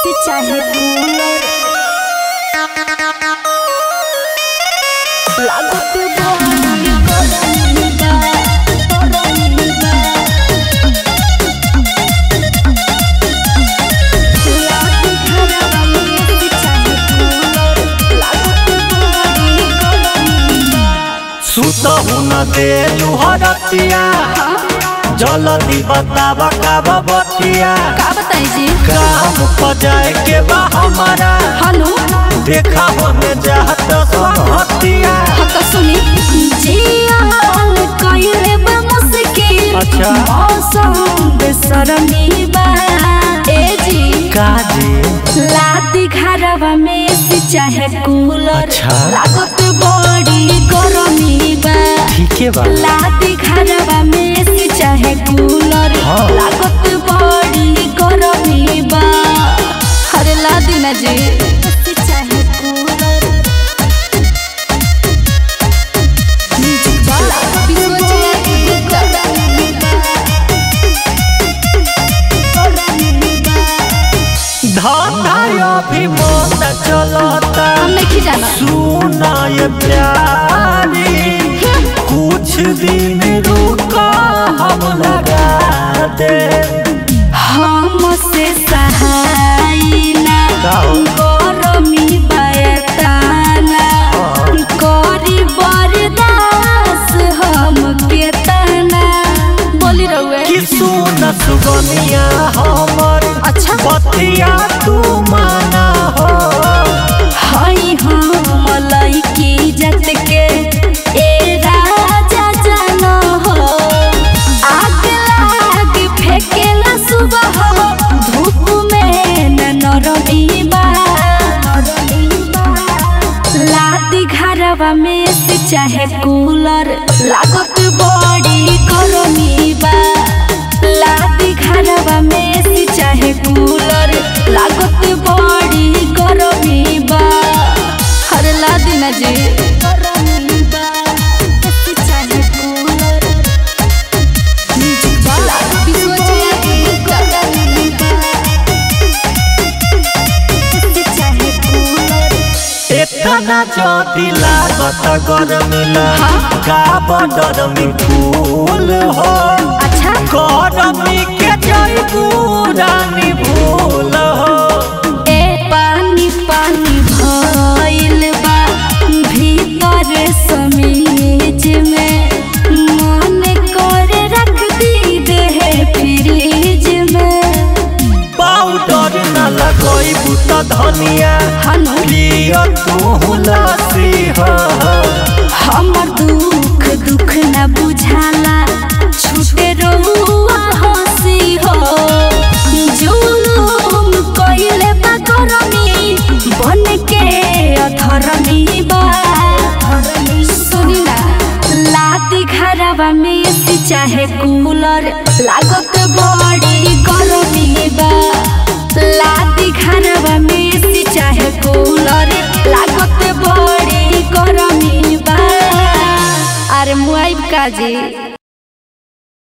AC चाहे cooler लागत बड़ी गरमी बा गरमी बा लागी घरवा में एसी चाहे कूलर लागत बड़ी गरमी बा सुतहु न देलु हरतिया जल्दी बतावा काब बतिया का बताई जी काम पर जाए के बा हमारा हनु देखा होने जात संहतिया हाँ तो सुनी जियान कइले बा मुश्किल अच्छा। मौसम बेसरमी बा ए जी काजी लादी घरवा में एसी चाहे कूलर अच्छा। लागत बड़ी गरमी बा ठीके बा लादी घरवा में एसी चाहे कूलर हाँ। लागत बड़ी गरमी बा अरे लादी ना जी एसी चाहे कूलर म्यूजिक वाला धंधा अभी मन चलता हम नहीं जाना सुना ये प्यारी कुछ दिन रुका हम लगा दे हमसे सहाय ना का हो? गरमी बयताना करी बरदास हम केतना बोली रहुए कि सुन सुगनिया हमर अच्छा बतिया तू माना हो हई हम लइकी जत के ए राजा जान हो आग लाग फेकेला सुबह धूप में न नरमी बा लादी घरवा में से चाहे कूलर लागत बड़ी गरमी बा लादी घरवा में से चाहे कूलर लागत बड़ी गरमी बा हर लादी ना जी गरमी बा एसी चाहे कूलर म्यूजिक वाला गरमी बा एसी चाहे कूलर इतना जदी लागत गरमिला हाँ। का बदरमी फूल हो अच्छा गरमी के जई पुरानी भूल हो ए पानी पानी भइल बा भीतर समीज में मन कर रख दी देह फ्रिज में पाउडर न लगई बुत धनिया हनु लियो तू लसी हो हमर दुख दुख न बुझाला छूटे रहुआ हंसी हो जुलुम कइले बा गरमी बन के अधरमी बा सुनी ना लादी घरवा में एसी चाहे कूलर लागत बड़ी गरमी बा लादी घरवा में एसी चाहे कूलर लागत बड़ी गरमी बा अरे मुआइब काजी